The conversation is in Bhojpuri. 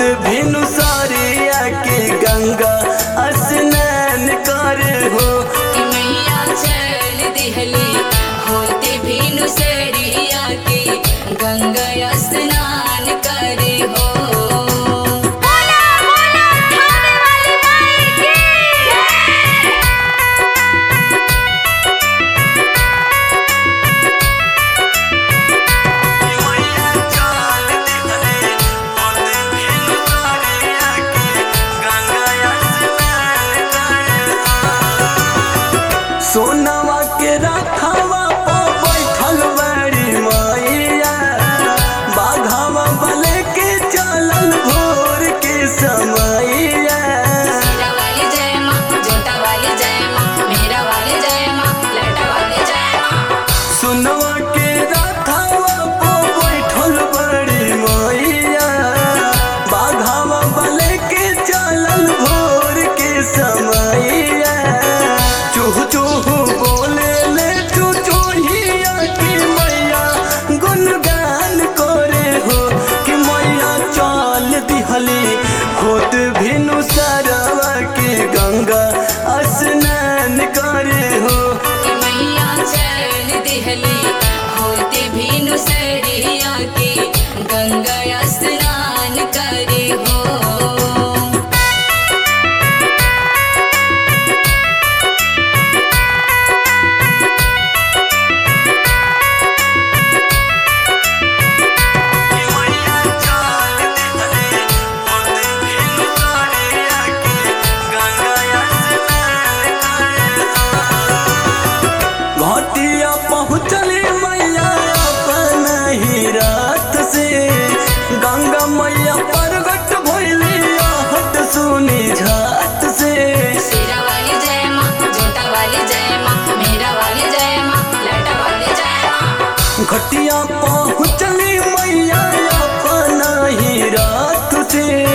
भिनु सारिया के गंगा स्नान कर हो कि मैया चल दिहली होते भीनु सरिया के गंगा स्नान करे हो बोला बोला खाने वाली माई की मैया चल दिहले होते भिनु सारिया के गंगा स्नान कर हो सोनवा के रखवा पो बैठल बड़ी मैया बाघावा बले के चलल भोर के समैया मेरा वाली जय माँ जोता वाली जय माँ मेरा वाली जय माँ लटा वाली जय माँ सोनवा के रखवा पो बैठल बड़ी मैया बाघावा बले के चलल भोर के समैया चूह चूह बोले ले चू चूहिया की मैया गुनगान करे हो कि मैया चल दिहली होत भिनु सरवा के गंगा स्नान करे हो कि मैया चल दिहली होते भीनु सरिया के गंगा स्नान करे हो मैया चल दिहली होत भिनु सरवा के गंगा स्नान करे हो घाटिया पहुँचली मैया अपन ही रात से गंगा मैया प्रगट भइली आहट सुनी झात से शेरा वाली जय माँ जोता वाली जय माँ मेरा वाली जय माँ लटा वाली जय माँ घटिया पहुँचली मैया अपन ही रात से